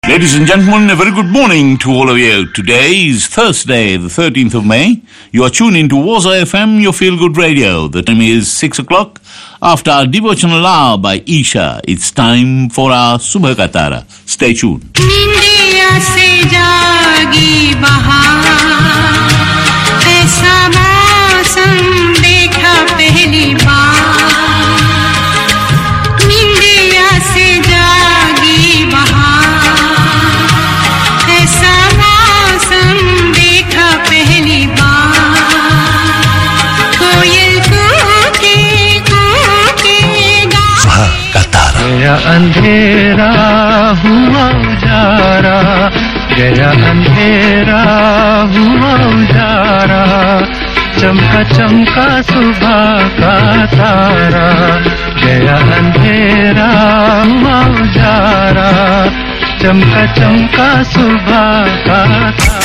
Ladies and gentlemen, a very good morning to all of you. Today is Thursday, the 13th of May. You are tuned into Waza FM, your feel good radio. The time is 6 o'clock. After our devotional hour by Isha, it's time for our Subha Katara. Stay tuned. निंदिया से जागी बहार ऐसा मौसम देखा पहली बार निंदिया से जागी बहार ऐसा मौसम देखा पहली बार कोयल कूके कूके गा गया अंधेरा हुआ उजारा गया अंधेरा हुआ उजारा चमका चमका सुबह का तारा गया अंधेरा हुआ उजारा चमका चमका सुबह का तारा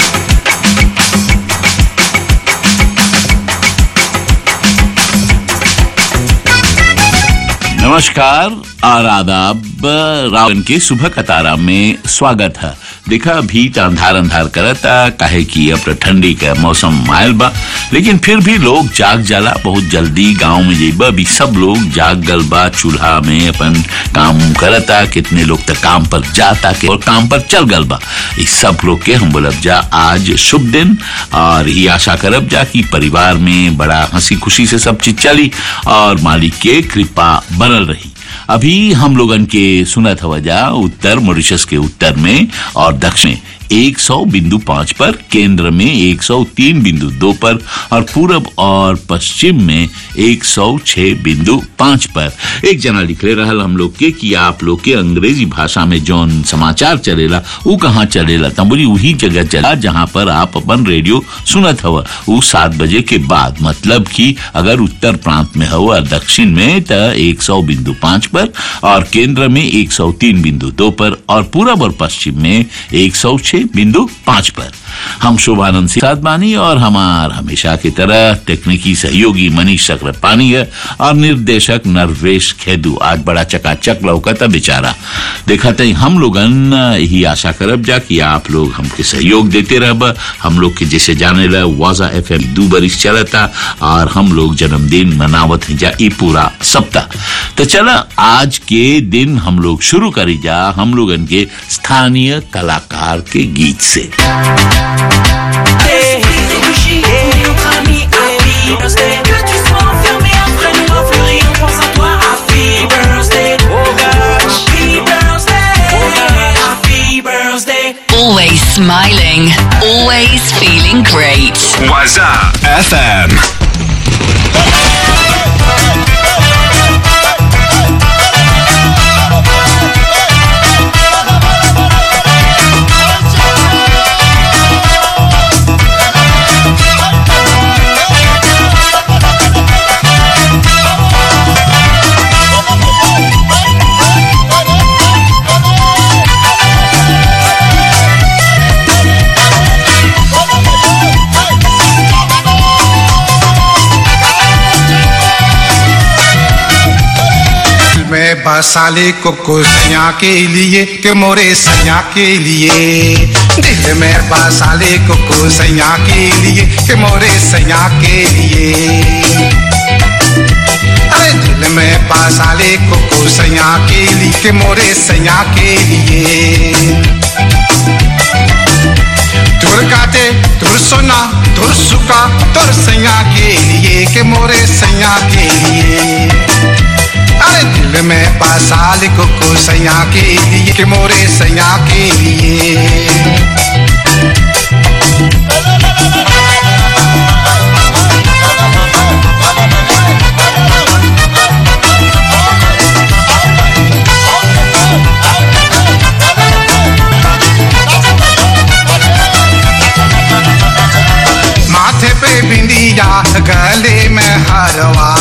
नमस्कार और आदाब रावण के सुबह कतारा में स्वागत है देखा अभी तो अंधार अंधार करता काहे कि अब तो ठंडी का मौसम मायल बा लेकिन फिर भी लोग जाग जाला बहुत जल्दी गांव में जेबा अभी सब लोग जाग गल बा चूल्हा में अपन काम करता कितने लोग तक काम पर जाता के और काम पर चल गल बा इस सब लोग के हम बोलब जा आज शुभ दिन और ये आशा करब जा कि परिवार में बड़ा हंसी खुशी से सब चीज चली और मालिक के कृपा बनल रही अभी हम लोगन के सुनत हवा जा उत्तर मॉरिशस के उत्तर में और दक्षिण 100 बिंदु पांच पर केंद्र में 103 बिंदु दो पर और पूरब और पश्चिम में 106 बिंदु पांच पर एक जना लिखले रहल हम लोग के कि आप लोग के अंग्रेजी भाषा में जौन समाचार चलेला वो कहाँ चलेला तब बोली वही जगह चला जहाँ पर आप अपन रेडियो सुनत हवा वो सात बजे के बाद मतलब कि अगर उत्तर प्रांत में हो और दक्षिण में तो 100 बिंदु पांच पर और केंद्र में 103 बिंदु दो पर और पूरब और पश्चिम में 106 बिंदु पांच पर हम शोभानंद सिंह साथ बानी और हमार हमेशा की तरह तकनीकी सहयोगी मनीष चक्रपाणी है और निर्देशक नरवेश खेदू आज बड़ा चकाचक लौकता बेचारा देखा तई हम लोगन यही आशा करब जा कि आप लोग हमके सहयोग देते रहब हम लोग के जैसे जाने ला वाजा एफ एम दू बरिस चलता और हम लोग जन्मदिन मनावत हैं जा ई पूरा सप्ताह तो चला आज के दिन हम लोग शुरू करी जा हम लोगन के स्थानीय कलाकार के गीत से Que tu sois enfermé après nous l'enfer on pense à toi. Happy birthday, oh gosh. Happy birthday, happy birthday. Always smiling, always feeling great. Waza FM. मैं बसाले को को सैया के लिए कि मोरे सैया के लिए दिल में बसाले को को सैया के लिए कि मोरे सैया के लिए अरे दिल में बसाले को को सैया के लिए कि मोरे सैया के लिए तुर काटे तुर सोना तुर सुका तुर सैया के लिए कि मोरे सैया के लिए अरे दिल में पासाल को को सैया के लिए कि मोरे सैया के लिए माथे पे बिंदिया गले में हरवा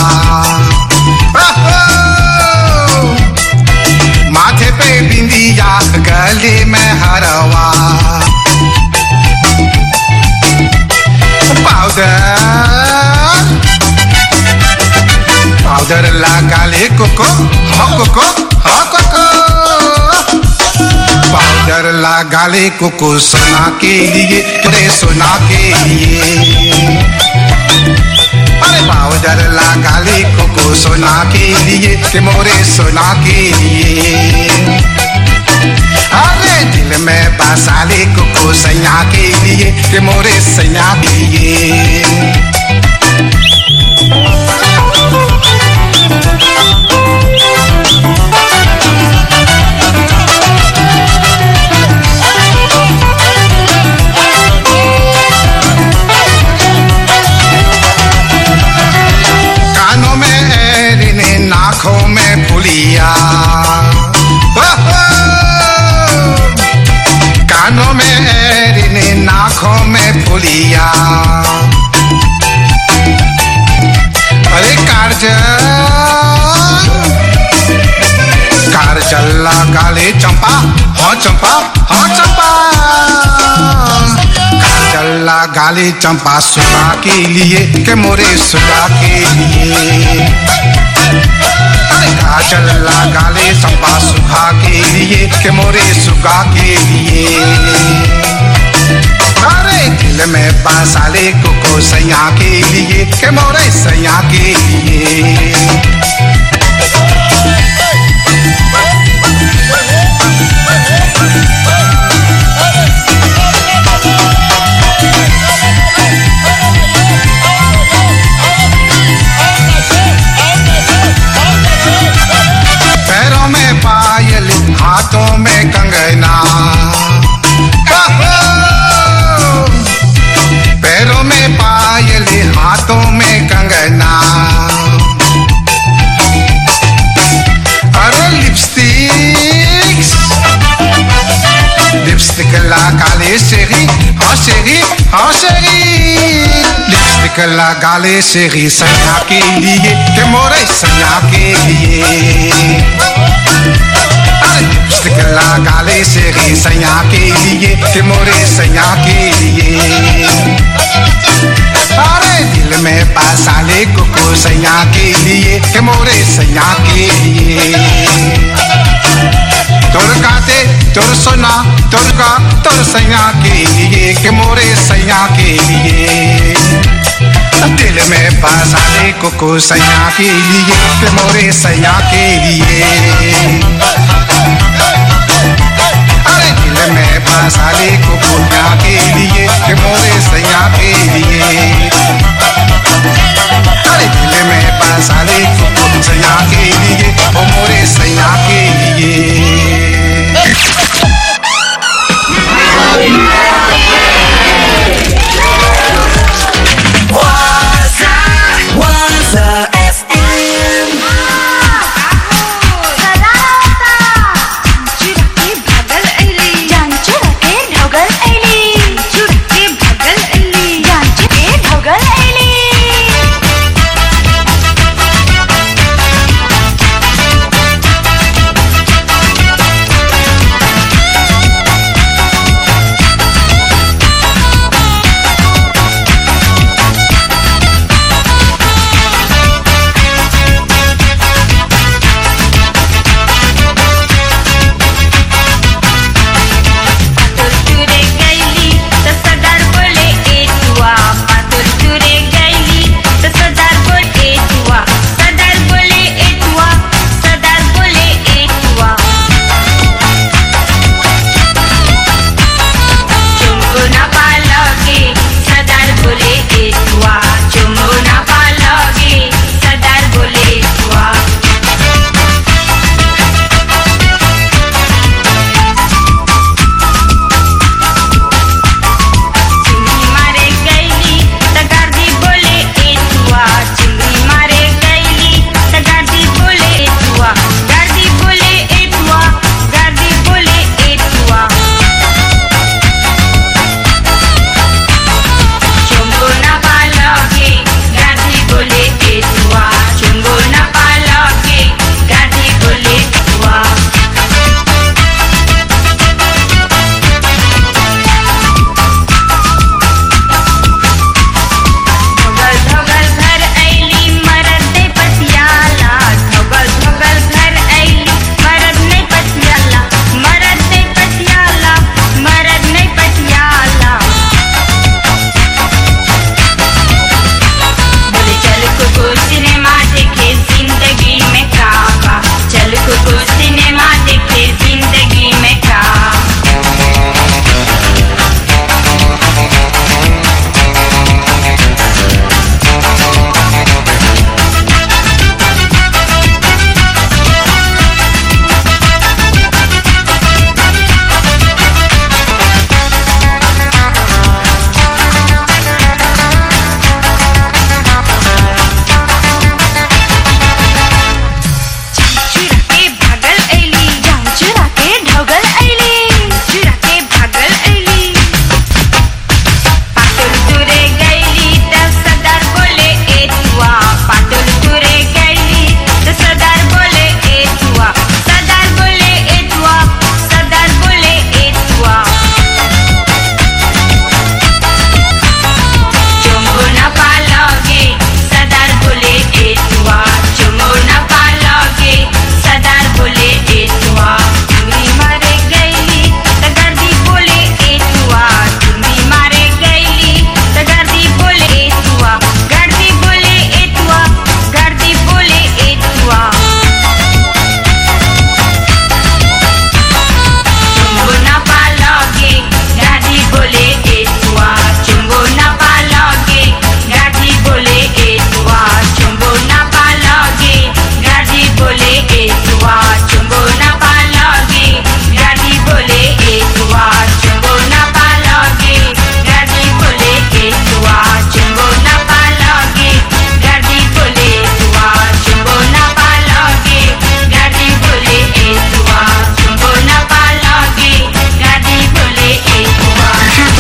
ओहो! माथे पे बिंदिया गले में हरवा पाउडर पाउडर लगा ले कोको हो कोको हो कोको पाउडर लगा ले कोको सोना के लिए तेरे सोना के लिए अरे पाउडर लगा ले कोको सोना के लिए कि मोरे सोना के लिए अरे दिल में बसा ले कोको सैया के लिए कि मोरे सैया के लिए कानों में एरिने नाखों में फुलिया कानों में एरिने नाखों में फुलिया अरे कारजल कारजल्ला काले चंपा हाँ चंपा हाँ चंपा कारजल्ला गाले चंपा सुगा के लिए के मोरे सुगा के लिए अरे काजल्ला गाले चंपा सुगा के लिए के मोरे सुगा के लिए अरे दिल में बासाले कोको सैया के लिए के मोरे सैया के लिए पैरों में पायल हाथों में कंगना पैरों में पायल हाथों में कंगना अरे लिपस्टिक लिपस्टिक लगा ले शेरी हाँ शेरी हाँ शेरी लिपस्टिक लगा ले शेरी सैया के लिए के मोरे सैया के लिए लिपस्टिक लगा ले शेरी सैया के लिए के मोरे सैया के लिए अरे दिल में पासा ले कोको सैया के लिए के मोरे सैया के लिए तोर काते तोर सोना तोर का तोर सैया के लिए के मोरे सैया के लिए दिल में बसा ले कोको सैया के लिए के मोरे सैया के लिए अरे दिल में बसा ले कोको सैया के लिए के मोरे सैया के लिए अरे दिल में बसा ले कोको सैया के लिए ओ मोरे सैया के लिए Waza FM. ढोगल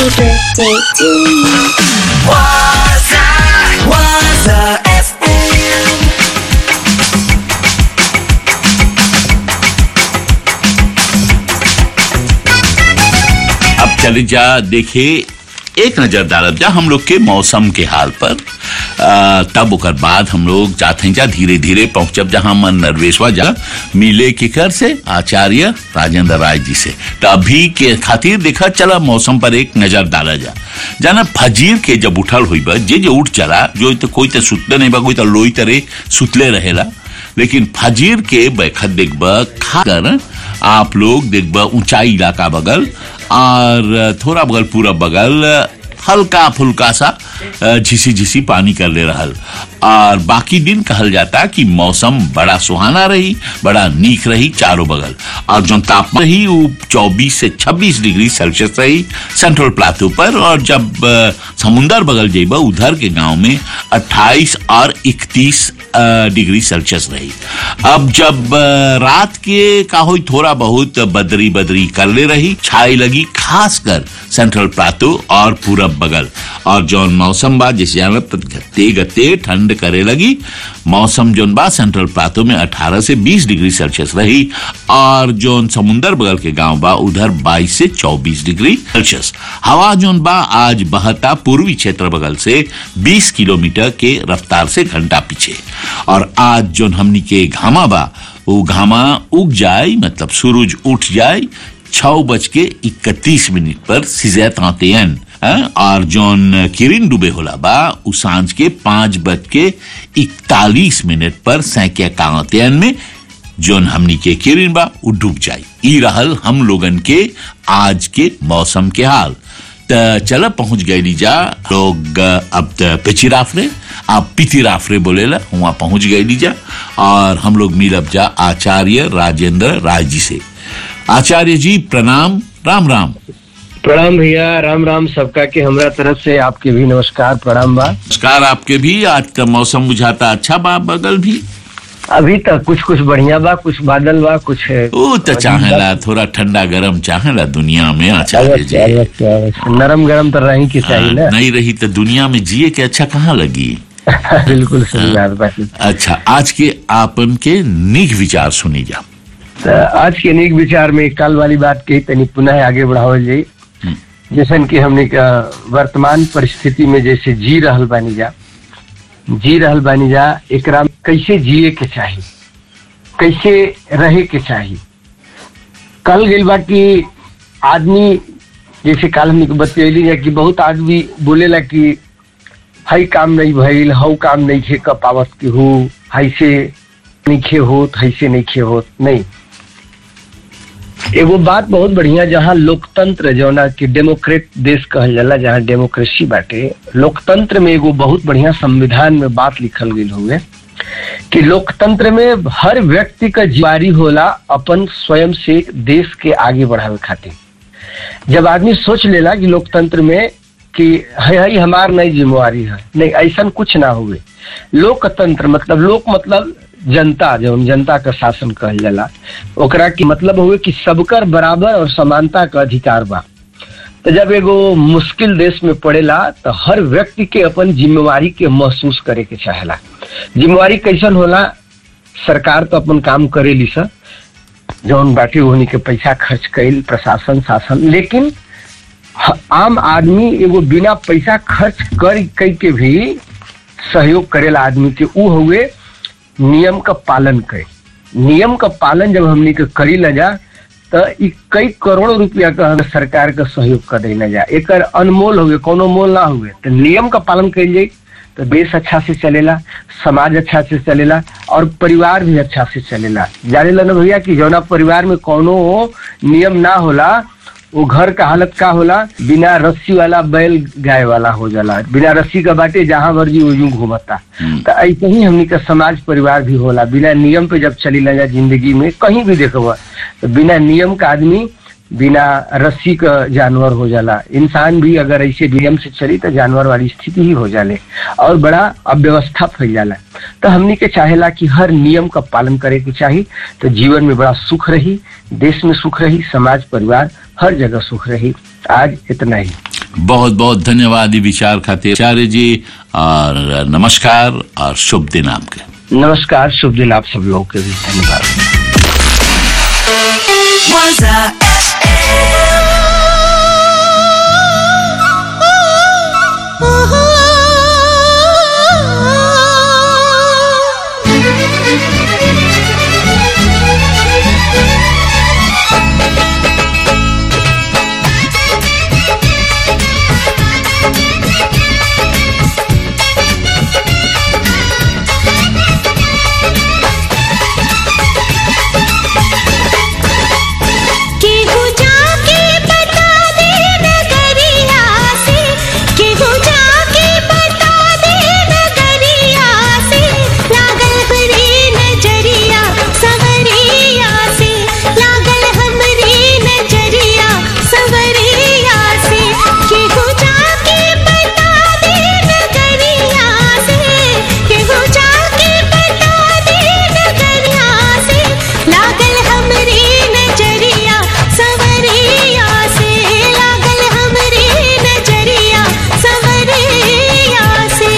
birthday to you. Waza, Waza FM. अब चले जा देखे एक नजर डालब जा हम लोग के मौसम के हाल पर आ, तब ओकर बाद हम लोग जाते हैं जा धीरे धीरे पहुंचब जहां मन नरवेशवा जा मिले के कर से आचार्य राजेंद्र राय जी से तो अभी के खातिर देखा चला मौसम पर एक नजर डाला जा जाना फजीर के जब उठल हुई बा जे जे उठ चला जो तो कोई तो सुतले नहीं बा कोई तो लोई तरे सुतले रहेला लेकिन फजीर के बैखत देखबा खाकर आप लोग देखबा ऊंचाई इलाका बगल और थोड़ा बगल पूरा बगल हल्का फुल्का सा झिसी झिसी पानी कर ले रहल और बाकी दिन कहल जाता कि मौसम बड़ा सुहाना रही बड़ा नीक रही चारों बगल और जो तापमान रही वो 24 से 26 डिग्री सेल्सियस रही सेंट्रल प्लाटू पर और जब अ, समुंदर बगल जेबा उधर के गांव में 28 और 31 अ, डिग्री सेल्सियस रही अब जब अ, रात के का हुई थोड़ा बहुत बदरी बदरी कर ले रही छाई लगी खासकर सेंट्रल प्लाटू और पूरब बगल और जौन मौसम बा जैसे जानत गते गते ठंड करे लगी मौसम जौन बा सेंट्रल प्लाटू में 18 से 20 डिग्री सेल्सियस रही और जौन समुंदर बगल के गांव बा उधर 22 से 24 डिग्री सेल्सियस हवा जौन बा आज बहता पूर्वी क्षेत्र बगल से 20 किलोमीटर के रफ्तार से घंटा पीछे और आज जौन हमनी के घामा बा वो घामा उग जाए मतलब सूरज उठ जाए छह बज के इकतीस मिनट पर सिजैत आतेन और जौन किरिन डूबे होला बा उ सांझ के पांच बज के इकतालीस मिनट पर सैके कांतेन में जौन हमनी के किरिन बा उ डूब जाई ई रहल हम लोगन के आज के मौसम के हाल त चल पहुंच गए जा लोग अ, अब त पिचिराफरे आप पितिराफरे बोलेला वहां पहुंच गए जा और हम लोग मिलब जा आचार्य राजेंद्र राय जी से आचार्य जी प्रणाम राम राम प्रणाम भैया राम राम सबका के हमरा तरफ से आपके भी नमस्कार प्रणाम बा नमस्कार आपके भी आज का मौसम बुझाता अच्छा बा बगल भी अभी तक कुछ कुछ बढ़िया बा कुछ बादल बा कुछ ओ तो चाहेला थोड़ा ठंडा गरम चाहेला दुनिया में आचार्य जी अवश्य, अवश्य, अवश्य। नरम गरम तो रही की चाहिए हाँ, नहीं रही तो दुनिया में जिए के अच्छा कहाँ लगी ना बिल्कुल सही बात बा अच्छा आज के आपन के निक विचार सुनी जा तो आज के नेक विचार में कल वाली बात कही तनी पुनः आगे बढ़ावल जाई जैसन कि हमने का वर्तमान परिस्थिति में जैसे जी रहल बानी जा जी रहल बानी जा एकरा में कैसे जिए के चाहिए कैसे रहे के चाहिए कल गई बा कि आदमी जैसे काल हमने के बतैली जा कि बहुत आदमी बोलेला कि हई काम नहीं भइल हऊ काम नहीं खे क पावत के हो हई से नहीं खे होत हई से नहीं खे होत नहीं एगो बात बहुत बढ़िया जहाँ लोकतंत्र जौना कि डेमोक्रेट देश कहल जाला जहाँ डेमोक्रेसी बाटे लोकतंत्र में एगो बहुत बढ़िया संविधान में बात लिखल गई हुए कि लोकतंत्र में हर व्यक्ति का जिम्मेवारी होला अपन स्वयं से देश के आगे बढ़ावे खातिर जब आदमी सोच लेला कि लोकतंत्र में कि है है हमार नहीं जिम्मेवारी है नहीं ऐसा कुछ ना हुए लोकतंत्र मतलब लोक मतलब जनता जब जनता का शासन कहल जाला ओकरा की मतलब हुए कि सबकर बराबर और समानता का अधिकार बा तो जब एगो मुश्किल देश में पड़ेला तो हर व्यक्ति के अपन जिम्मेवारी के महसूस करे के चाहेला जिम्मेवारी कैसन होला सरकार तो अपन काम करेली सर जौन बाटी होनी के पैसा खर्च कैल प्रशासन शासन लेकिन ह- आम आदमी एगो बिना पैसा खर्च कर कई के भी सहयोग करेला आदमी के ऊ हुए नियम का पालन करे नियम का पालन जब हमनी के करी न जा तो ई कई करोड़ रुपया का हम सरकार का सहयोग कर देना जा एक अनमोल हुए कोनो मोल ना हुए तो नियम का पालन कल जाए तो देश अच्छा से चलेला समाज अच्छा से चलेला और परिवार भी अच्छा से चलेला जाने ला ना भैया कि जौना परिवार में कोनो नियम ना होला वो घर का हालत का होला बिना रस्सी वाला बैल गाय वाला हो जाला बिना रस्सी का बाटे जहां मर्जी वो यूं घूमता तो ऐसे ही हमनी का समाज परिवार भी होला बिना नियम पे जब चली ना जा जिंदगी में कहीं भी देखबा तो बिना नियम का आदमी बिना रस्सी का जानवर हो जाला इंसान भी अगर ऐसे नियम से चली तो जानवर वाली स्थिति ही हो जाले और बड़ा अव्यवस्था फैल जाला तो हमनी के चाहेला कि हर नियम का पालन करे के चाही तो जीवन में बड़ा सुख रही देश में सुख रही समाज परिवार हर जगह सुख रही आज इतना ही बहुत बहुत धन्यवाद ये विचार खातिर आचार्य जी और नमस्कार और शुभ दिन आपके नमस्कार शुभ दिन आप सब लोगों के भी धन्यवाद Waza केहू जाके बता दे नगरिया से केहू जाके बता दे नगरिया से लागल हमरी नजरिया सवरिया से लागल हमरी नजरिया सवरिया से केहू जाके बता दे नगरिया से केहू जाके बता दे नगरिया से लागल हमरी नजरिया सवरिया से लागल हमरी नजरिया सवरिया से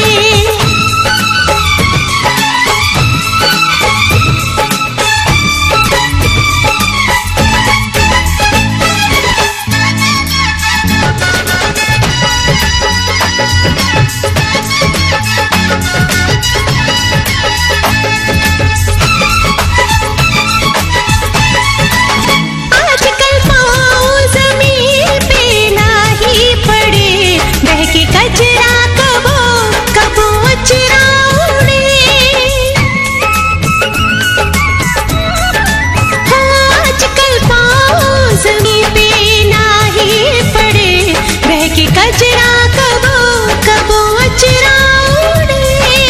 आजकल पाँव जमीन पे नाही पड़े बहके कचरा कबो कबो अचरा उड़े आजकल पाँव जमीन पे नाही पड़े बहके कचरा कबो कबो अचरा उड़े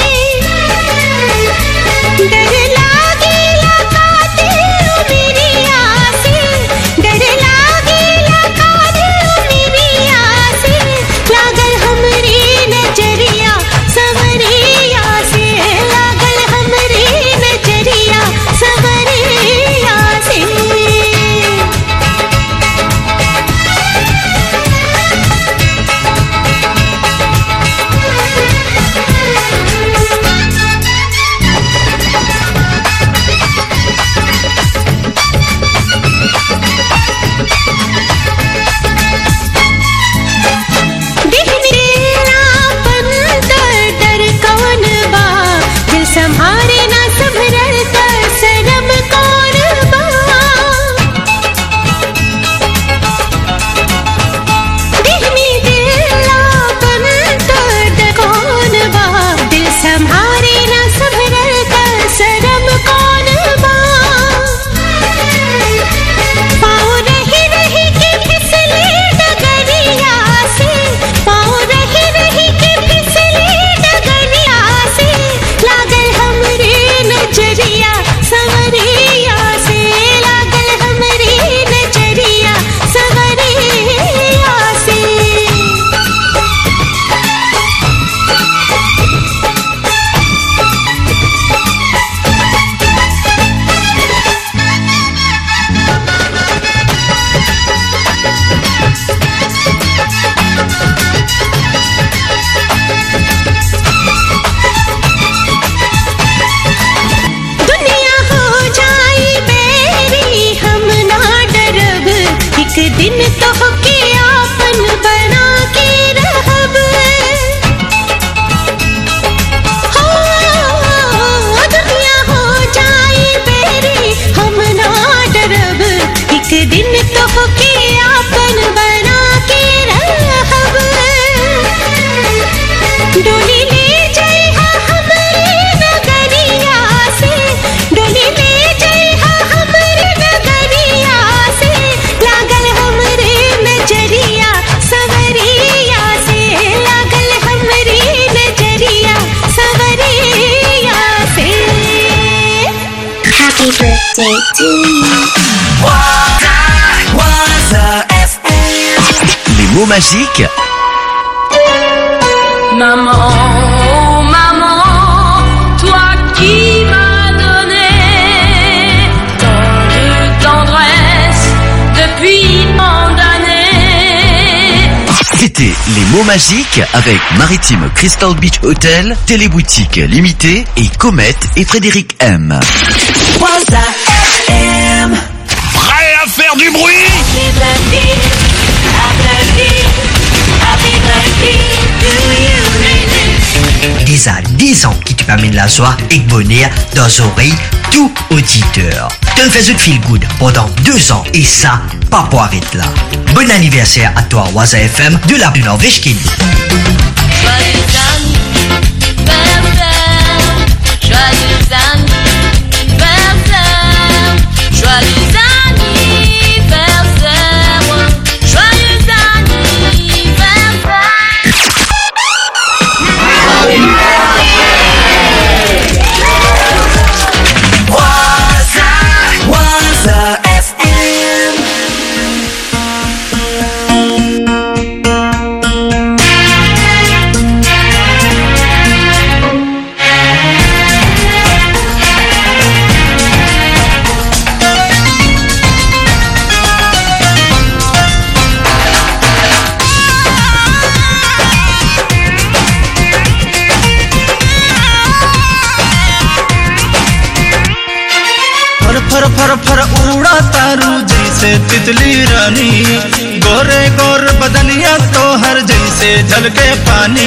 डर लागेला काते मेरी आसे डर लागेला काते मेरी आसे लागल हमरी नजरिया सवरिया से लागल हमरी नजरिया सवरिया से दिखनेरापन डर डर कौन बा दिल संभारे ना संभरल कर शरम कौन बा दिखनी दिलापन डर डर कौन बा दिल संभारे ना संभरल कर शरम कौन बा पाँव रही रही के फिसले डगरिया से पाँव रही रही के फिसले डगरिया से लागल हमरे नजरिया सवरिया से लागल हमरे नजरिया सवरिया से दुनिया हो जाई बेरी हम ना डरब एक दिन तो के आपन बना के रहब हो दुनिया हो जाई बेरी हम ना डरब एक दिन तो के आपन बना के रहब डोली ले जाइहा हमरे नगरिया से डोली ले जाइहा हमरे नगरिया से लागल हमरे नजरिया सवरिया से लागल हमरे नजरिया सवरिया से Happy birthday to you. Waza FM. Les mots magiques Maman, oh maman, toi qui m'as donné tant de tendresse depuis tant d'années. C'était les mots magiques avec Maritime Crystal Beach Hotel, Téléboutique Limitée et Comet et Frédéric M. Prêt à faire du bruit Déjà 10 ans qui te permet la joie et le bonheur dans les oreilles tout auditeur. Tu me fais feel good pendant deux ans et ça, pas pour arrêter là. Bon anniversaire à toi, Waza FM de la du Norvège qui फर फर फर फर उड़ा तारू जैसे तितली रानी गोरे गोर बदनिया तो हर जैसे झलके पानी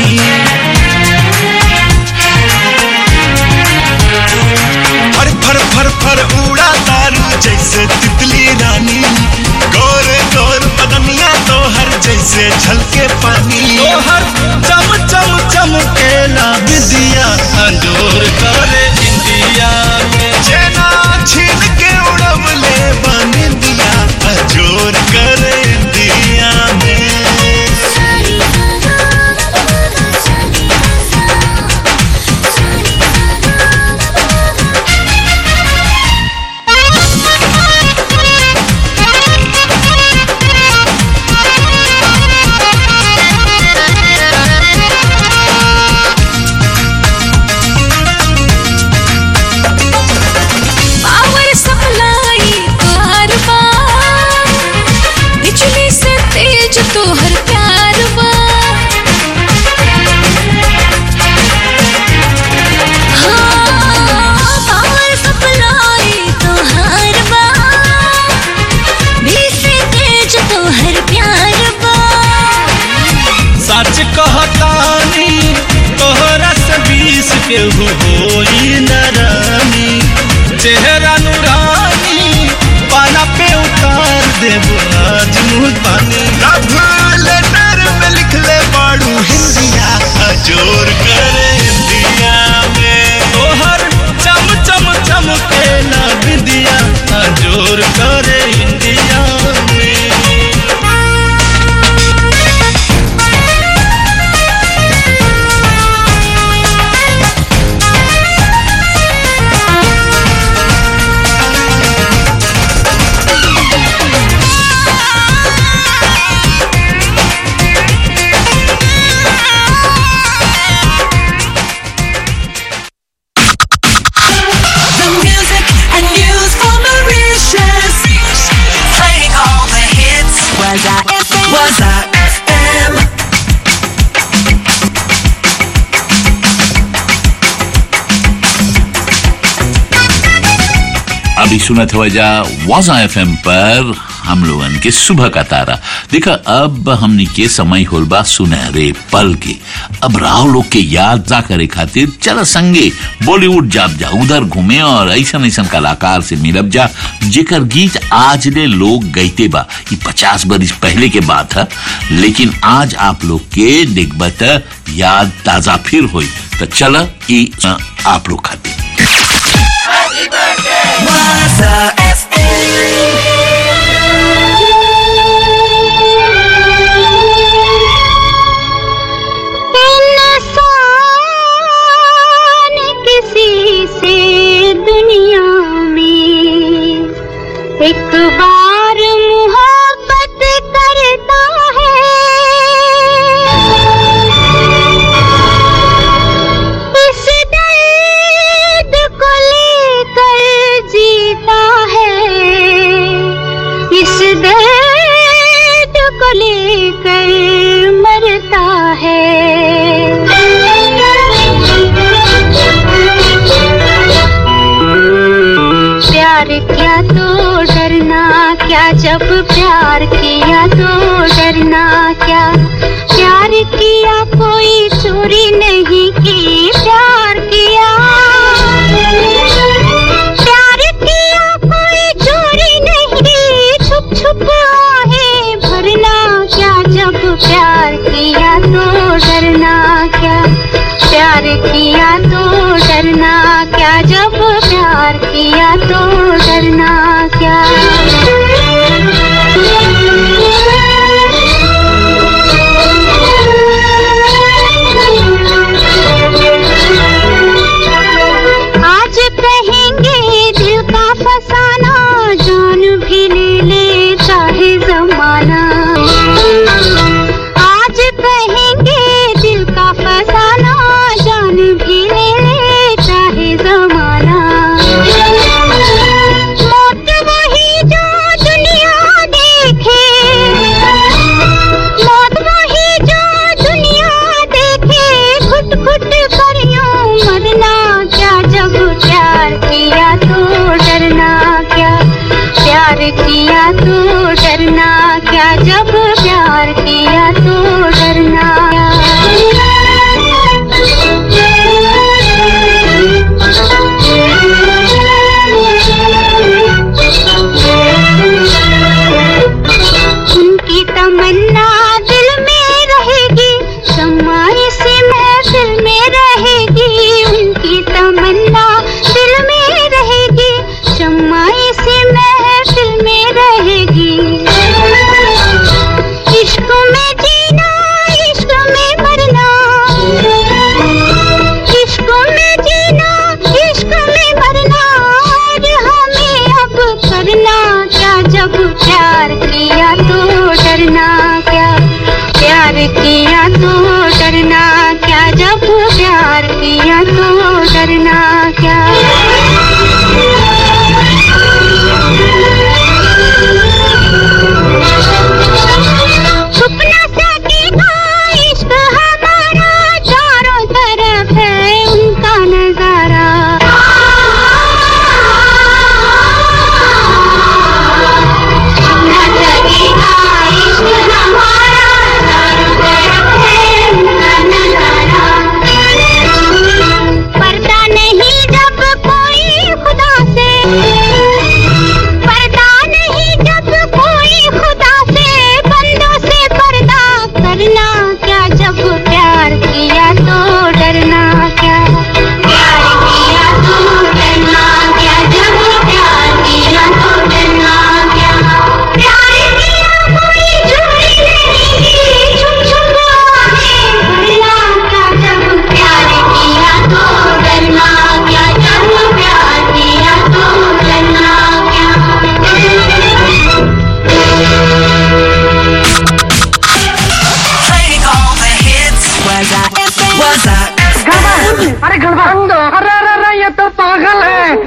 फर फर फर फर उड़ा तारू जैसे तितली रानी गोर गोर बदनिया तो हर जैसे छलके पानी तो हर चम चम चमकेला विदिया अंजोर करे इंडिया में चेना छीन के उड़वले बन दिया अजोर करे दिया में पावर सप्लाई कार बा बिजली से तेज तोहर प्यार बा हाँ, पावर सप्लाई तोहर बा बिजली से तेज तोहर प्यार बा सच कहतानी तोहरा से बीस के हो होई नरानी चेहरा नूरानी पाना पे उतार देबो आज मुँह पानी लव लेटर में लिख ले बाड़ू हिंदिया अजोर करे हिंदिया में तोहर चम चम चम के ना विदिया जोर करे इंडिया में The music and news for Mauritius. Playing all the hits. Was I FM? Was I FM? अभी सुनत वजह वाजा एफ पर हम लोगन के सुबह का तारा देखा अब हमनी के समय होल बा सुनहरे पल के अब राव लोग के याद जा करे खातिर चल संगे बॉलीवुड जाब जा उधर घूमे और ऐसा ऐसा कलाकार से मिलब जा जेकर गीत आज ले लोग गईते बा ये पचास बरिस पहले के बात है लेकिन आज आप लोग के देखबत याद ताजा फिर हुई तो चल ई अ, आप लोग खातिर Was I इंसान किसी से दुनिया में एक बार मोहब्बत करता है इस दर्द को लेकर जीता है किया तो डरना क्या जब प्यार किया तो डरना क्या प्यार किया कोई चोरी नहीं की प्यार किया प्यार किया कोई चोरी नहीं छुप छुप आहे भरना क्या जब प्यार किया तो डरना क्या प्यार किया तो डरना क्या जब प्यार किया तो डरना क्या आज कहेंगे दिल का फसाना जान भी ले ले चाहे जमाना आज कहेंगे दिल का फसाना जान भी ले ले चाहे जमाना मौत वही जो दुनिया देखे मौत वही जो दुनिया देखे घुट घुट कर यूं मरना क्या जब प्यार किया तो डरना क्या प्यार किया तो डरना क्या जब प्यार किया तो डरना उनकी तमन्ना दिल में रहेगी शम्मा इसी महफिल में रहेगी उनकी तमन्ना दिल में रहेगी शम्मा इसी महफिल में रहेगी इश्क में जीना इश्क में मरना इश्क में जीना इश्क में मरना और हमें अब करना क्या जब प्यार किया तो डरना क्या प्यार किया तो डरना क्या जब प्यार किया तो डरना क्या छुप न सकेगा इश्क हमारा चारों तरफ है उनका नजारा छुप न सकेगा इश्क हमारा चारों तरफ है उनका नजारा पर्दा नहीं जब कोई खुदा से पर्दा नहीं जब कोई खुदा से बंदों से पर्दा करना क्या जब प्यार किया तो डरना क्या प्यार किया तो डरना क्या जब प्यार किया तो डरना क्या प्यार किया कोई चोरी नहीं की छुप छुप आगे बढ़ना क्या जब प्यार किया तो डरना क्या जब प्यार किया तो डरना क्या Playing all the hits. Was I FM? Was I अरे गड़बड़ अरे अरे अरे ये तो पागल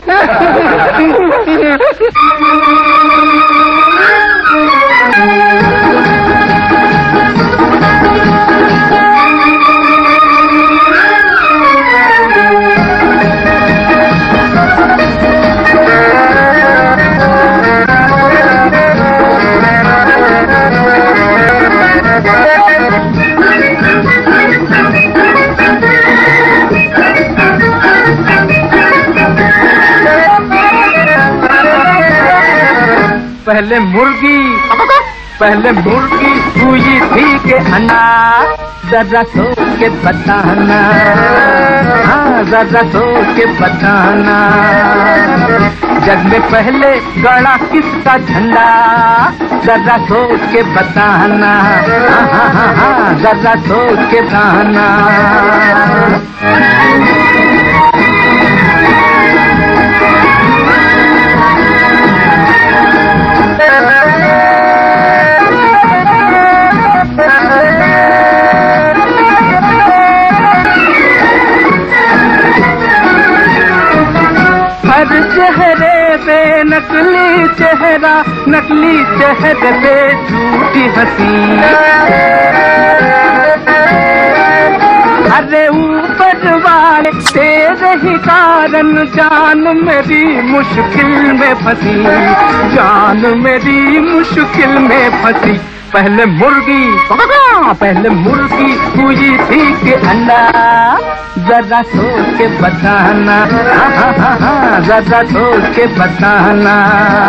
पहले मुर्गी पहले मुर्गी हुई थी के अन्ना जरा सोच के बताना हाँ जरा सोच के बताना जग में पहले गड़ा किसका झंडा जरा सोच के बताना हाँ हाँ हाँ हाँ जरा सोच के बताना हर चेहरे पे नकली चेहरा नकली चेहरे पे झूठी हंसी अरे ऊपर वाले तेज ही का कारण जान मेरी मुश्किल में फंसी जान मेरी मुश्किल में फंसी पहले मुर्गी हाँ, पहले मुर्गी हुई थी कि अंडा जरा सोच के बताना हाँ, हाँ, हाँ, हाँ, जरा सोच के बताना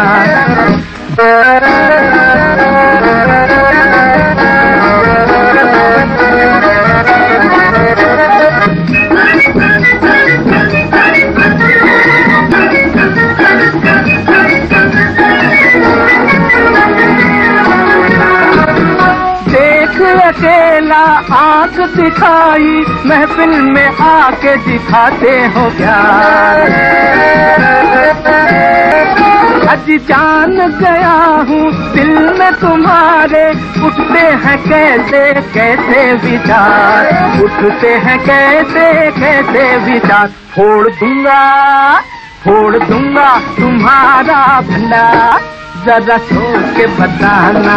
देख अकेला आंख दिखाई महफिल में आके दिखाते हो प्यार आज जान गया हूँ दिल में तुम्हारे उठते हैं कैसे कैसे विचार उठते हैं कैसे कैसे विचार फोड़ दूंगा फोड़ दूंगा तुम्हारा भंडार जरा सोच के बताना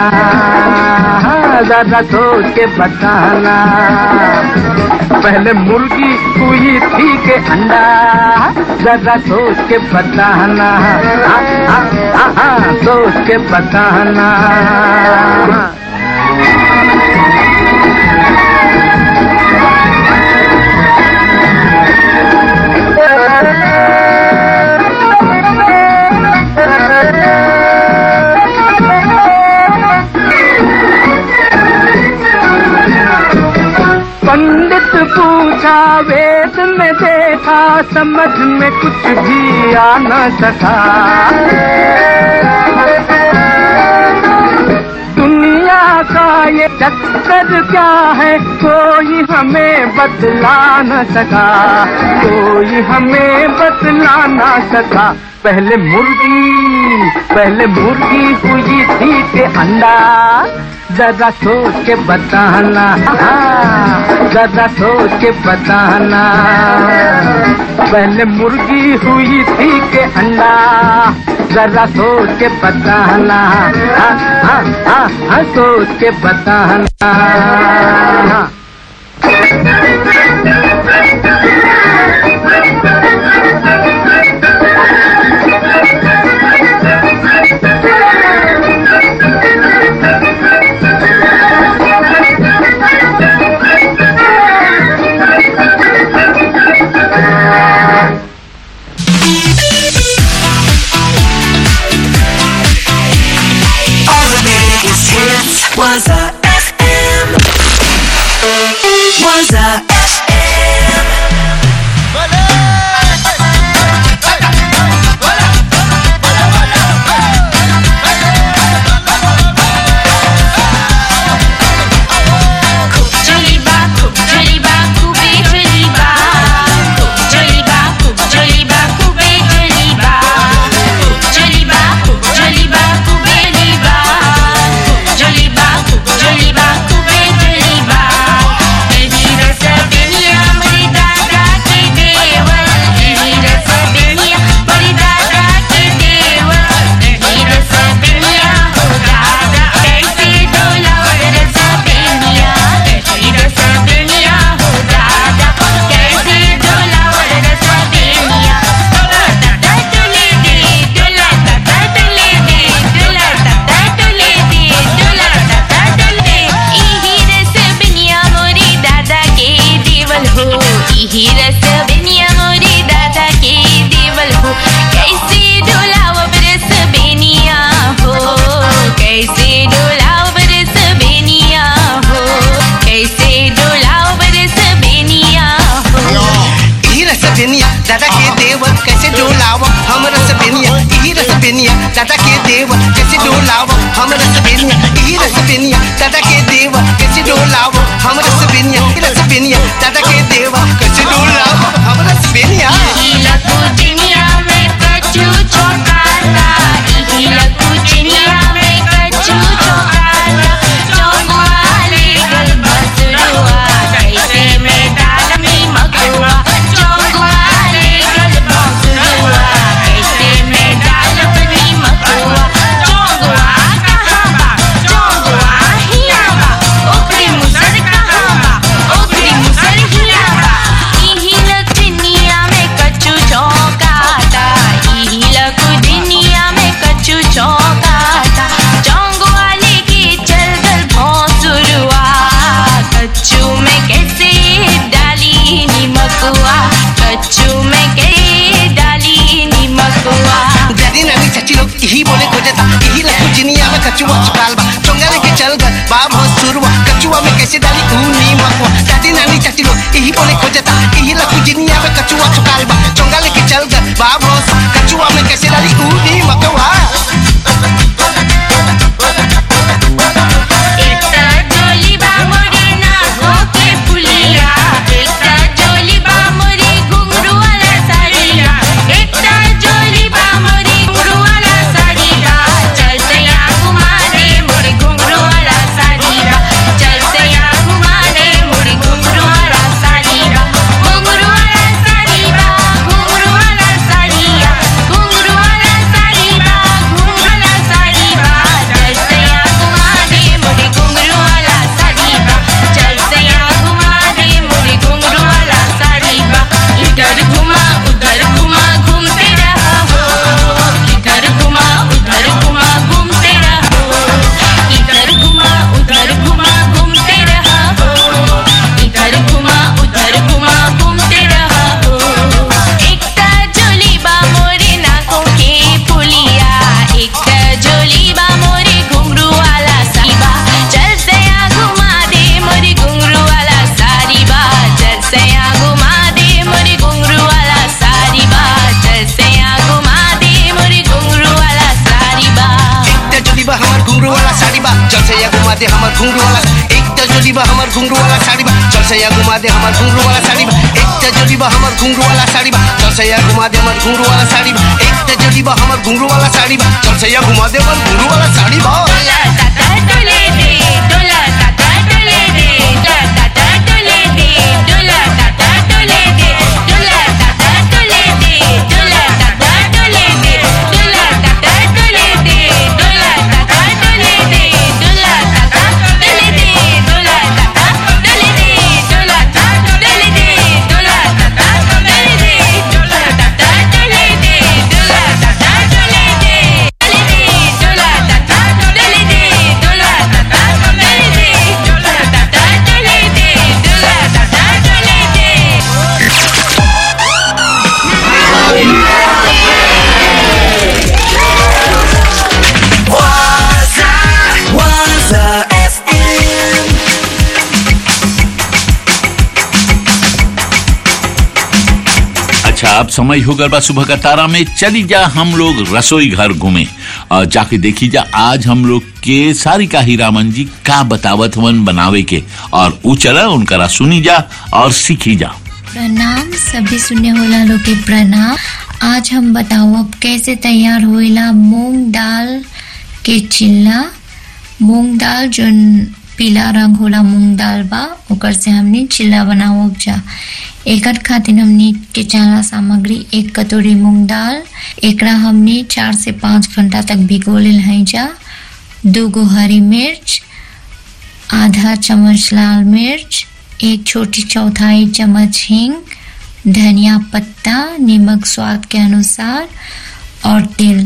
जरा सोच के बताना पहले मुर्गी हुई थी के अंडा जरा सोच के बताना हाँ, हाँ, हाँ, हाँ, सोच के बताना पंडित पूछा वेद में देखा समझ में कुछ भी आ न सका दुनिया का ये चक्कर क्या है कोई हमें बतला न सका कोई हमें बतला न सका पहले मुर्गी पहले मुर्गी हुई थी के अंडा जरा सोच के बताना हाँ, जरा सोच के बताना पहले मुर्गी हुई थी के अंडा जरा सोच के बताना हाँ, हाँ, हाँ, हाँ, सोच के बताना All the biggest hits was a FM. Was a FM. Joliba, Joliba, Koube, Joliba. Joliba, Joliba, Koube, Joliba. Joliba, Joliba, Koube, Joliba. Joliba, Joliba, Koube, Joliba. Ehi rasa beniya mari dada ke dewa. Ehi rasa beniya mari dada ke dewa. Ehi rasa beniya ho dada. Kaise dola और रसा बेनिया एही रसा बेनिया हो दादा कैसे डोला और रसा बेनिया डोला दादा डोले दे डोला दादा डोले दे डोला दादा डोले दे डोला दादा डोले एही रस बेनिया मोरी दादा के देवल हो एही रस बेनिया मोरी दादा के देवल हो कैसे डोला अब रस बेनिया हो कैसे डोला अब रस बेनिया हो कैसे डोला अब रस बेनिया हो ई रस बेनिया दादा के देव कैसे डोलाव हम रस बेनिया ई रस बेनिया दादा के देव कैसे डोलाव हम रस बेनिया ई रस बेनिया दादा के देव कैसे डोलाव हम रस बेनिया ई रस बेनिया दादा के देव कैसे डोलाव हम रस बेनिया इहिला कुचिनिया में कच्चू चौकाता इहिला कुचिनिया में कच्चू चौकाता चौगवाले गल बसरुआ कैसे में डाल में मकुआ चौगवाले गल बसरुआ कच्चू में कैसे डाली नीमकुआ कच्चू में कैसे डाली नीमकुआ दादी नानी चाची लोग यही बोले खोजता यही लखू जिनिया में कचुआ चुकाल बा चोंगा लेके चल गए बाप हो सुरवा कचुआ में कैसे डाली ऊनी मकुआ दादी नानी चाची लोग यही बोले खोजता यही लखू जिनिया में कचुआ चुकाल बा चोंगा लेके चल गए बाप हो कचुआ में कैसे डाली ऊनी मकुआ एकटा जोली बा मोरी नाको के फुलिया एकटा जोली बा मोरी घुंघरू वाला साड़िया एकटा जोली बा मोरी घुंघरू वाला साड़िया चल सैया घुमा दे मोरी घुंघरू वाला साड़िया चल सैया घुमा दे मोरी घुंघरू वाला साड़िया घुंघरू वाला साड़िया घुंघरू वाला साड़िया घुंघरू वाला साड़िया घुंघरू वाला साड़िया चल सैया घुमा दे मोरी घुंघरू वाला साड़िया चल सैया घुमा दे मोरी घुंघरू वाला साड़िया इधर घुमा उधर घुमा घूमते रहो इधर घुमा उधर घुमा घूमते रहो इधर घुमा उधर घुमा घूमते रहो इधर घुमा उधर घुमा घूमते रहो एकटा जोली बा मोरे नाकों के पुलिया एकटा जोली बा मोरे घुंघरू वाला सारीबा चल सया घुमा दे मोरी घुंघरू वाला सारीबा चल सया घुमा दे मोरी घुंघरू वाला सारीबा चल सया घुमा दे मोरी घुंघरू वाला सारीबा एक जोली बा हमर घुंघरू वाला साड़ी बा चल से या घुमा दे हमर घुंघरू वाला एक जोली बा हमर घुंघरू वाला साड़ी बा चल से या घुमा दे हमर घुंघरू वाला साड़ी बा एक जोली बा हमर घुंघरू वाला साड़ी बा चल से या घुमा दे हमर घुंघरू वाला साड़ी बा एक जोली बा हमर घुंघरू वाला साड़ी बा चल से या घुमा दे हमर घुंघरू वाला साड़ी बा डोला ताता डोले दे डोला ताता डोले दे डोला ताता डोले दे डोला ताता डोले दे डोला ताता डोले दे डोला ताता डोले दे डोला ताता डोले दे डोला ताता डोले दे डोला ताता डोले दे डोला ताता डोले दे डोला ताता डोले दे डोला ताता डोले दे डोला ताता डोले दे डोला ताता डोले दे डोले दे डोला ताता डोले दे डोला ताता डोले दे डोला ताता डोले दे डोला ताता डोले दे अच्छा अब समय हो गया बा सुबह का तारा में चली जा हम लोग रसोई घर घूमे और जाके देखी जा आज हम लोग के सारिका हीरामन जी का बतावत हवन बनावे के और ऊ चला उनकरा सुनी जा और सीखी जा प्रणाम सभी सुनने वाला लोग के प्रणाम आज हम बताओ अब कैसे तैयार होइला मूंग दाल के चिल्ला मूंग दाल जो पीला रंग होला मूंग दाल बा ओकर से हमने चिल्ला बनाओ जा एकर खातिर हमने के चारा सामग्री एक कटोरी मूंग दाल एकरा हमने चार से पाँच घंटा तक भिगो लेल है जा दो गो हरी मिर्च आधा चम्मच लाल मिर्च एक छोटी चौथाई चम्मच हींग धनिया पत्ता नमक स्वाद के अनुसार और तेल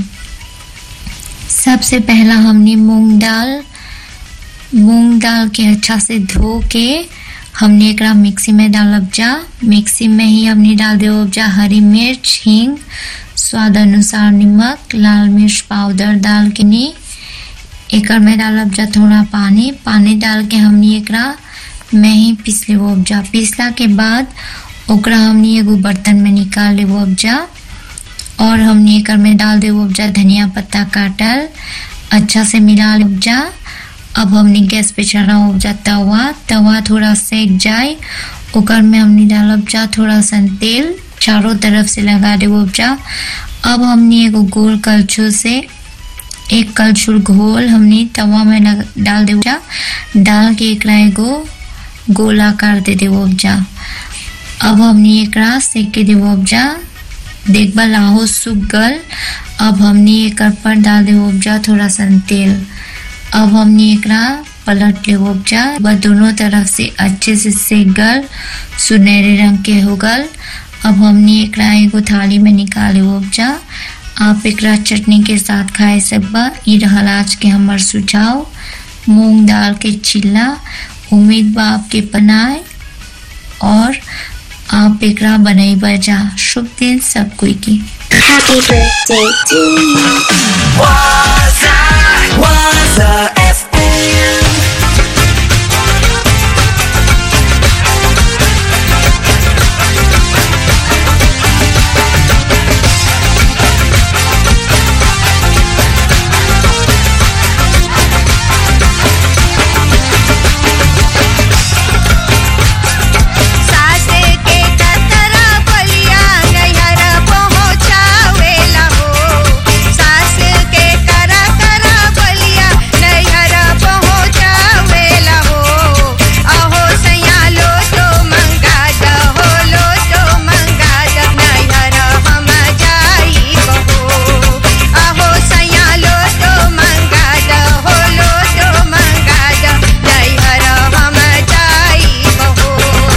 सबसे पहला हमने मूंग दाल मूंग दाल के अच्छा से धो के हमने एकरा मिक्सी में डालब जा मिक्सी में ही हमने डाल देव जा हरी मिर्च हींग स्वाद अनुसार नमक लाल मिर्च पाउडर डाल के नी एकर में डालब जा थोड़ा पानी पानी डाल के हमने एकरा में ही पीस लेबो उपजा पीसला के बाद ओकरा हमने एगो बर्तन में निकाल लेबो उपजा और हमने एकर में डाल देबो उपजा धनिया पत्ता काटल अच्छा से मिला ले उपजा अब हमने गैस पे चढ़ा उपजा तवा तवा थोड़ा सेक जाए ओकर में हमने डालब जा थोड़ा सा तेल चारों तरफ से लगा देबो उपजा अब हमने एगो गोल कलछुल से एक कलछुल घोल हमने तवा में लग- डाल देबो उपजा डाल के एकरा एगो गोला कर दे देबो उपजा अब हमने एकरा सेक के देबो उपजा देखबा लाहो सूख गल अब हमने एकर पर डाल देबो उपजा थोड़ा सा तेल अब हमने एकरा पलट लेबो उपजा बस दोनों तरफ से अच्छे से सेक गल सुनहरे रंग के हो गल अब हमने एकरा एगो थाली में निकाल लेबो उपजा आप एकरा चटनी के साथ खाए सकबा ई रहल आज के हमर सुझाव मूंग दाल के चिल्ला उम्मीद बा आपके पनाए और आप एकरा बनई बजा शुभ दिन सब कोई की Happy birthday to you. Waza, Waza FM. सास के कतरा बलिया नैहर पहुँचावेला हो सास के करा करा बलिया नैहर पहुँचावेला हो अहो सैया लो तो मंगा दहो लो तो मंगा द नैहर हम जाई बहो अहो सैया लो तो मंगा दहो लो तो मंगा द नैहर हम जाई बहो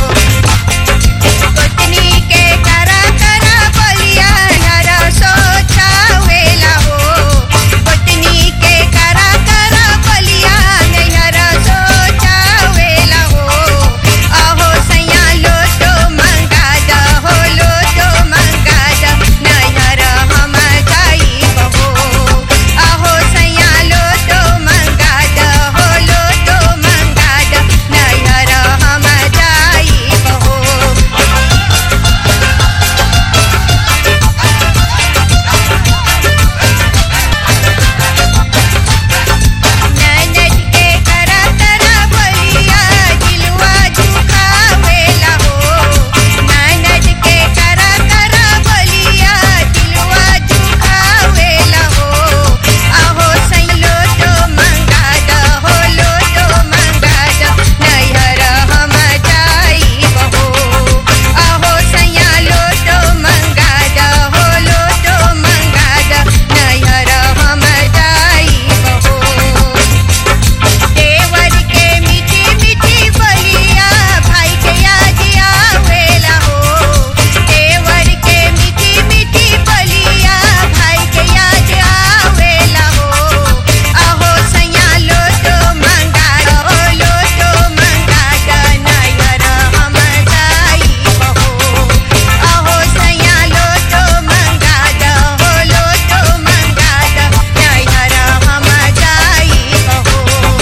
पत्नी के करा करा बलिया नर सोचावेला हो पत्नी के करा करा बलिया नैहर सोचावेला हो अहो सैया लो तो मंगा द हो लो तो मंगा द नैहर हम जाई बहो अहो सैया लो तो मंगा द हो लो तो मंगा द नैहर हम जाई बहो ननद के करा करा बलिया दिलवा झुकावेला हो ननद के करा करा बलिया दिलवा झुकावेला हो अहो सैलो तो मंगा द हो लो तो मंगा द नैहर हम जाई बहो अहो सैया लो तो मंगा द हो लो तो मंगा द नैहर हम जाई बहो देवर के मीठी मीठी बलिया भाई के याद आवेला हो देवर के मीठी मीठी बलिया भाई के याद आवेला हो अहो सैया लो तो मंगा हो लो तो मंगा द नैहर हम जाई बहो अहो सैया लो तो मंगा द हो लो तो मंगा द नैहर हम जाई बहो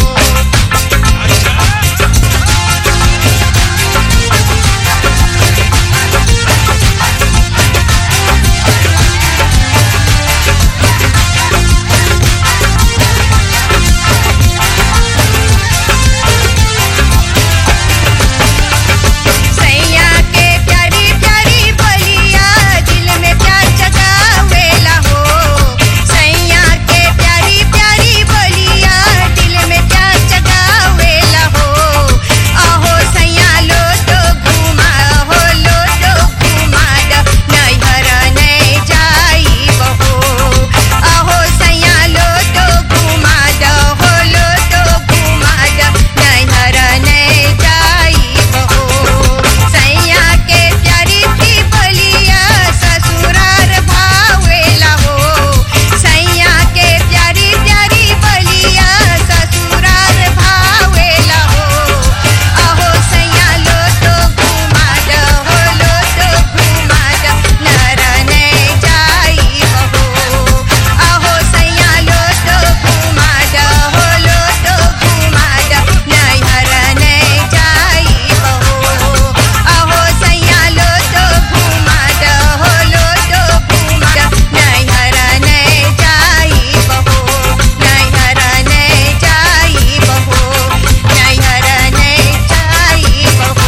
सैया के प्यारी प्यारी बलिया दिल में प्यार जगावेला हो सैया के प्यारी प्यारी बलिया दिल में प्यार जगावेला हो अहो सैया लो तो घुमा हो लो तो घुमा द नैहर नहीं जाई बहो अहो सैया लो तो घुमा द हो लो तो घुमा द नैहर नहीं जाई बहो सैया के प्यारी थी बलिया ससुरार भावेला हो सैया के प्यारी प्यारी बलिया ससुरार भावेला हो अहो सैया लो तो घुमा द हो लो तो घुमा द नर नहीं जाई बहो अहो सैया लो तो घुमा द हो लो तो घुमा द नैहर नहीं जाई बहो अहो सैया लो तो घुमा द हो लो तो घुमा द नैहर नहीं जाई बहो नैहर नहीं जाई बहो नैहर नहीं जाई बहो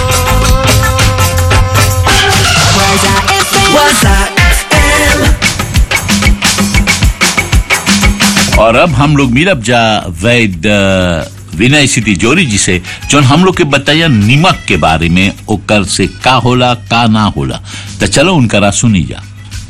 Waza FM. और अब हम लोग मिलब जा वैद विनय सिटी जोरी जी से जो हम लोग के बताया निमक के बारे में ओकर से का होला का ना होला तो चलो उनकरा सुनी जा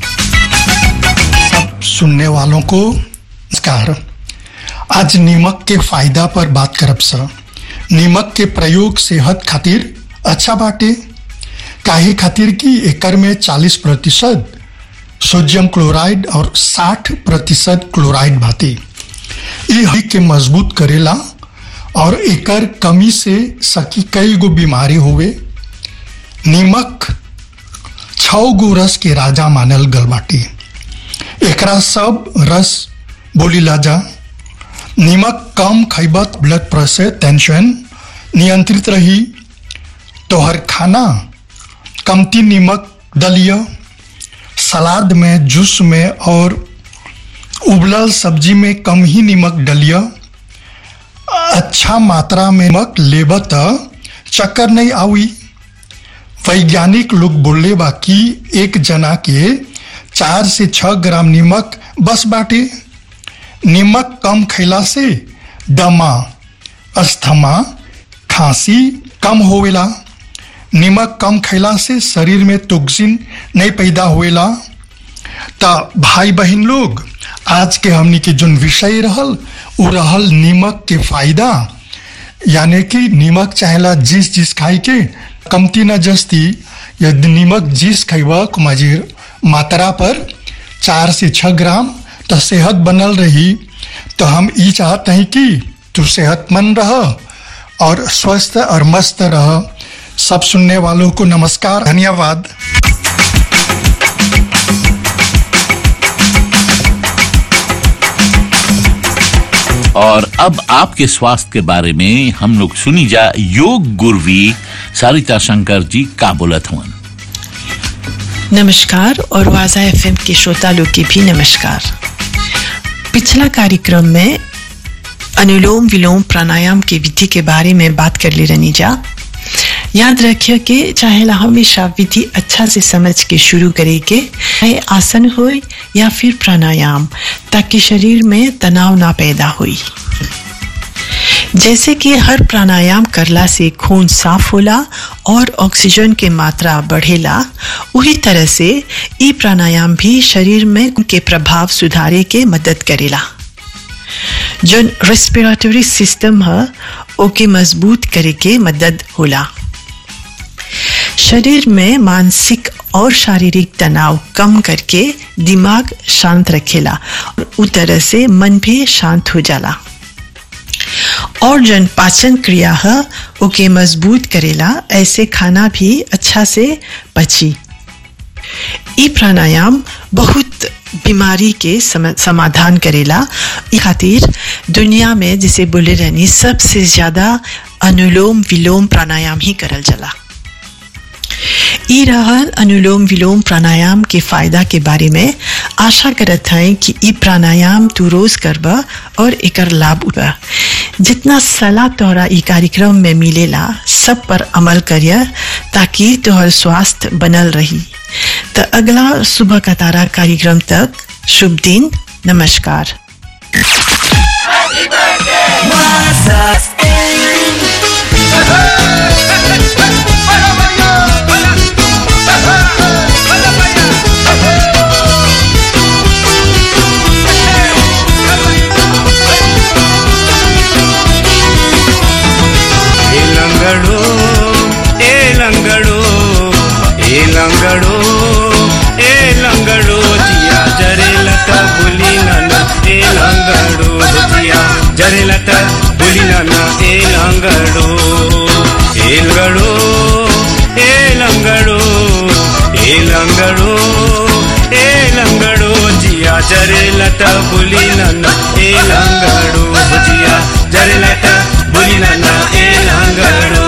सुनने वालों को नमस्कार आज नीमक के फायदा पर बात करब सर नीमक के प्रयोग सेहत खातिर अच्छा बाटे काहे खातिर कि एकर में 40 प्रतिशत सोडियम क्लोराइड और 60 प्रतिशत क्लोराइड बाटे ई हड्डी के मजबूत करेला और एकर कमी से सकी कई गो बीमारी हुए नीमक छौ गो रस के राजा मानल गल बाटी एकरा सब रस बोलीला जा नीमक कम खैबत ब्लड प्रेशर टेंशन नियंत्रित रही तोहर खाना कमती नीमक दलिया सलाद में जूस में और उबलल सब्जी में कम ही नमक डलिया अच्छा मात्रा में नमक लेब त चक्कर नहीं आवी वैज्ञानिक लोग बोले बा कि एक जना के चार से छह ग्राम नमक बस बाटे नमक कम खैला से दमा अस्थमा खांसी कम होवेला नमक कम खैला से शरीर में टॉक्सिन नहीं पैदा होवेला त भाई बहन लोग आज के हमनी के जोन विषय रहल उ रहल नीमक के फायदा यानी कि नीमक चाहेला जिस जिस खाई के कमती न जस्ती यदि नीमक जिस खैबा कुमाजीर मात्रा पर चार से छह ग्राम तो सेहत बनल रही तो हम ई चाहते हैं कि तू सेहतमंद रह और स्वस्थ और मस्त रह सब सुनने वालों को नमस्कार धन्यवाद और अब आपके स्वास्थ्य के बारे में हम लोग सुनी जा योग गुरवी सारिता शंकर जी का बोलत हुआ नमस्कार और वाजा एफएम के श्रोता लोग की भी नमस्कार पिछला कार्यक्रम में अनुलोम विलोम प्राणायाम की विधि के बारे में बात कर ले रनी जा याद रखिए कि चाहे ला हमेशा विधि अच्छा से समझ के शुरू करे के चाहे आसन हो या फिर प्राणायाम ताकि शरीर में तनाव ना पैदा हुई जैसे कि हर प्राणायाम करला से खून साफ होला और ऑक्सीजन के मात्रा बढ़ेला उही तरह से ई प्राणायाम भी शरीर में के प्रभाव सुधारे के मदद करेला जो रेस्पिरेटरी सिस्टम है ओके मजबूत करे के मदद होला शरीर में मानसिक और शारीरिक तनाव कम करके दिमाग शांत रखेला और उ तरह से मन भी शांत हो जाला और जन पाचन क्रिया है ओके मजबूत करेला ऐसे खाना भी अच्छा से पची ई प्राणायाम बहुत बीमारी के सम, समाधान करेला ई खातिर दुनिया में जिसे बोले रहनी सबसे ज्यादा अनुलोम विलोम प्राणायाम ही करल जला ई रहल अनुलोम विलोम प्राणायाम के फायदा के बारे में आशा करत हैं कि ई प्राणायाम तू रोज करबा और एकर लाभ उठा जितना सलाह तोहरा ई कार्यक्रम में मिलेला सब पर अमल करिए ताकि तोहर स्वास्थ्य बनल रही तो अगला सुबह का तारा कार्यक्रम तक शुभ दिन नमस्कार ए लंगड़ो ए लंगड़ो ए लंगड़ो ए लंगड़ो जिया जरे लता बुली नाना ए लंगड़ो जिया जरे लता बुली नाना ए लंगड़ो ए लंगड़ो ए लंगड़ो ए लंगड़ो ए लंगड़ो जिया जरे लता बुली नाना ए लंगड़ो जिया जरे लता बुली नाना ए लंगड़ो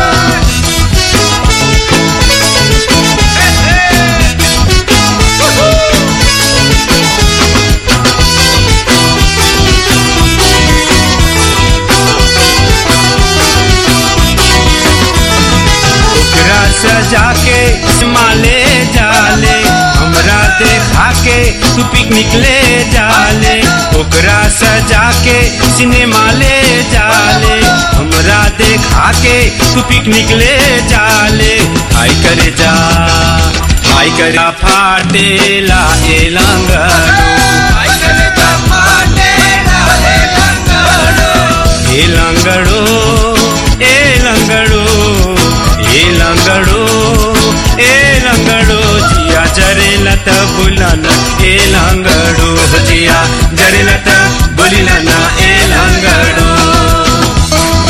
ओकरा सजा के माले जाले हमरा देखा के तू पिकनिक ले जाले ओकरा सजा के सिनेमा ले जाले हमरा देखा के तू पिकनिक ले जाले हाय करे जा हाय करे फाटेला ए लंगड़ो हाय करे जा फाटेला ए लंगड़ो ए लंगड़ो ए लंगड़ो ए लंगड़ो ए लंगड़ो जिया जरे लत बुलाना ए लंगड़ो जिया जरे लत बुलाना ए लंगड़ो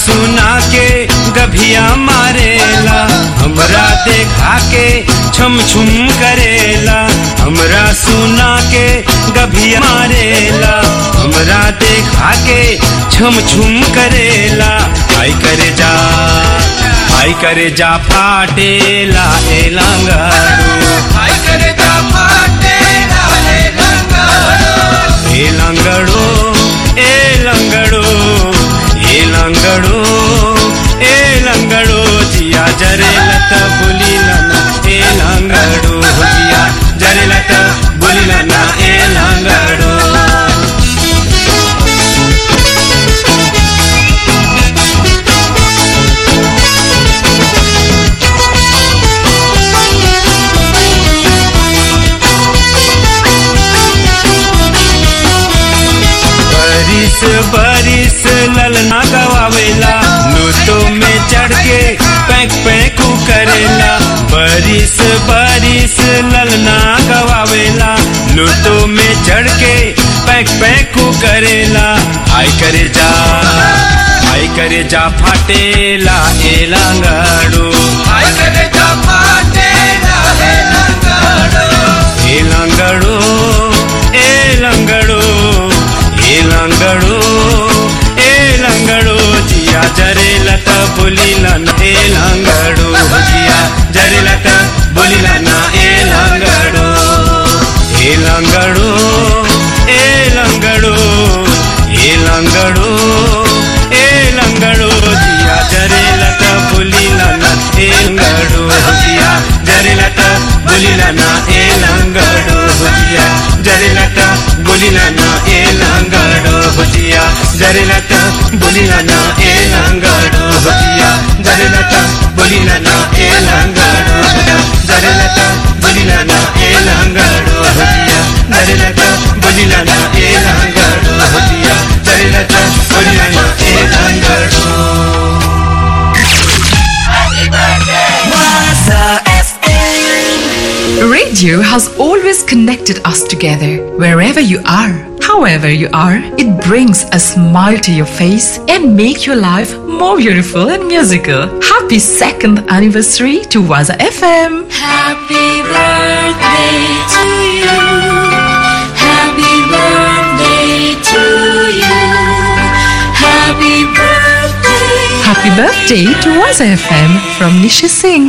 सुना के गभिया मारेला हमरा देखा के छम छुम करेला हमरा सुना के गभिया मारेला हमरा देखा के छम छुम करेला आई करे जा आई करे जा फाटेला ए लंगारू आई करे जा फाटेला ए लंगारू ए लंगड़ो ए लंगड़ो ए लंगड़ो ए लंगड़ो जिया जरे लत बुली लना ए लंगड़ो जिया जरे लत बुली लना ए लंगड़ो बरिस बरिस ललना गवावेला लूटो में चढ़ के पैक पैकू करेला बरिस बरिस ललना गवावेला लूटो में चढ़ के पैक पैकू करेला आई करे जा आई करे जा फाटेला ए लांगाड़ो आई करे जा फाटेला ए लांगाड़ो ए लांगाड़ो ए लांगाड़ो ए लंगड़ो ए लंगड़ो जिया जरे लत बोली लन ए लंगड़ो जिया जरे लत बोली लना ए लंगड़ो ए लंगड़ो ए लंगड़ो ए लंगड़ो ए लंगड़ो जिया जरे लत बोली लना ए लंगड़ो जिया जरे लत बोली लना ए लंगड़ो जिया जरे लत बोली लना ए लंगड़ो जिया जरे लत बोली लना ए लंगड़ो जिया जरे लत बोली लना ए लंगड़ो जरे लत बोली लना ए लंगड़ो जिया जरे लत बोली लना ए लंगड़ो जिया जरे लत बोली लना ए लंगड़ो Radio has always connected us together. Wherever you are, however you are, it brings a smile to your face and make your life more beautiful and musical. Happy second anniversary to Waza FM. Happy birthday to you. Happy birthday to you. Happy birthday. Happy birthday to Waza FM from Nishi Singh.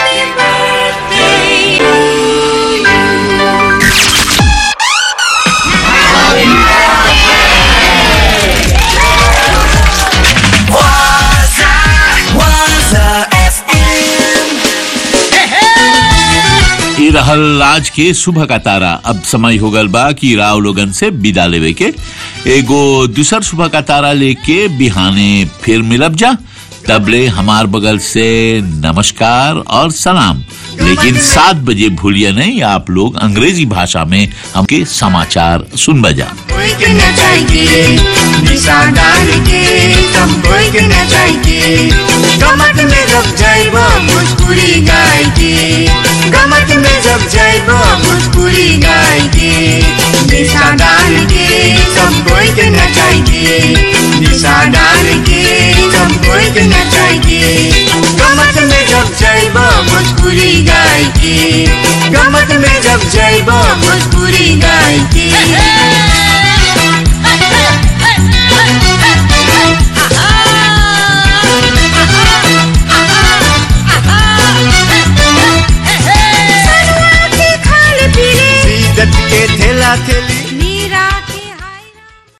ई रहल आज के सुबह का तारा अब समय हो गल बा कि राव लोगन से विदा लेवे के एगो दूसर सुबह का तारा लेके बिहाने फिर मिलब जा तबले हमार बगल से नमस्कार और सलाम लेकिन सात बजे भूलिए नहीं आप लोग अंग्रेजी भाषा में हमके समाचार सुन बजा कोई के न जाएगी दिशा डाल के सब कोई के न जाएगी गमत में जब जाइबो भोजपुरी गाय के गमत में जब जाइबो भोजपुरी गाय के दिशा डाल के सब कोई के न जाएगी दिशा डाल के सब कोई के न जाएगी गमत में जब जाइबो भोजपुरी गाय के गमत में जब जाइबो भोजपुरी